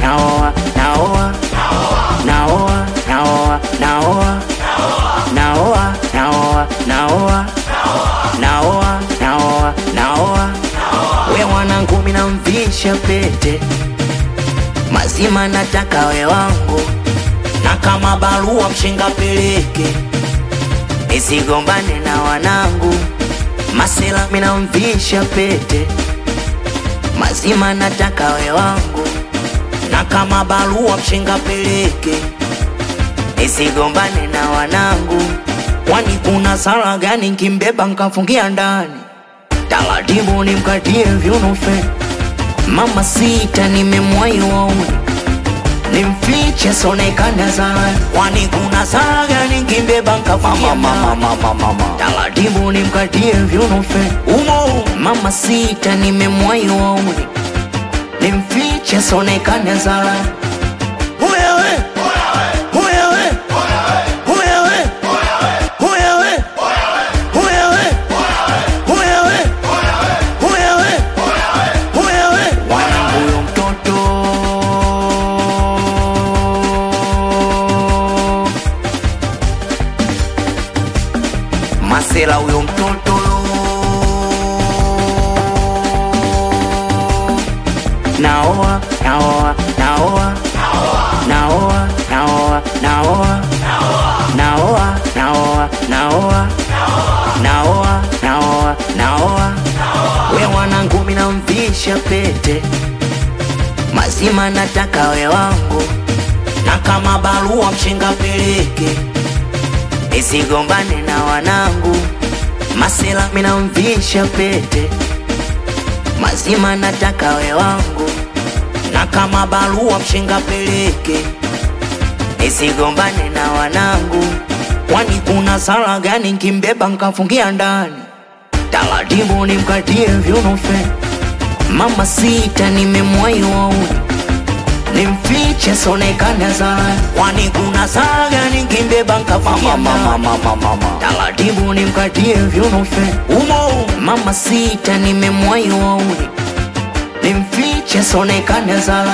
naoa naoa naoa naoa naoa naoa naoa naoa naoa naoa naoa we mwanangu mina mvisha pete mazima nataka we wangu na kama barua mshinga peleke nisigombane na wanangu masela mina mvisha pete mazima nataka we wangu na kama barua mshinga peleke nisigombane na wanangu kwani kuna sala gani nkimbeba nkafungia ndani taratibu nimkatie vyunufe mama sita nimemwai wauni nimfiche sonekana sana kwani kuna sala gani nkimbeba nkafungia ndani taratibu nimkatie vyunufe umo mama sita nimemwai wauni nimfiche sonekana sana Wewe, wewe, wewe, wewe, wewe, wewe, wewe, wewe. Wanangu huyo mtoto masela huyo mtoto naoa naoa naoa naoa naoa naoa naoa naoa naoa naoa naoa naoa we mwanangu mina mvisha pete mazima nataka we wangu na kama barua mshinga peleke nisigombane na wanangu masela mina mvisha pete mazima nataka we wangu na kama barua mshinga peleke nisigombane na wanangu kwani kuna sala gani nkimbeba nkafungia ndani taratibu nimkatie vyunufe mama sita nimemwai wauni nimfiche sonekana sana kwani kuna sala gani nkimbeba nkafungia ndani taratibu nimkatie vyunufe umo mama sita nimemwai wauni nimfiche sonekana sana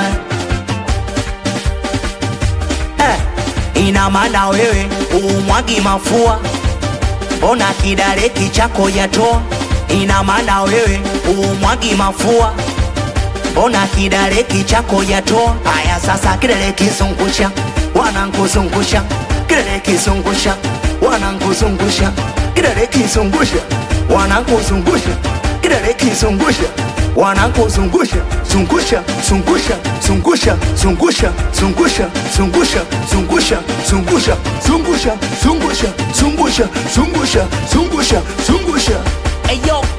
eh, ina maana wewe umwagi mafua mbona kidareki chako yatoa ina maana wewe umwagi mafua mbona kidareki chako yatoa haya sasa kidare kizungusha wanankuzungusha kidare kizungusha wanankuzungusha kidare kizungusha wanankuzungusha kidare kizungusha wanankuzungusha zungusha zungusha zungusha zungusha zungusha zungusha zungusha zungusha zungusha zungusha zungusha zungusha zungusha zungusha Hey yo,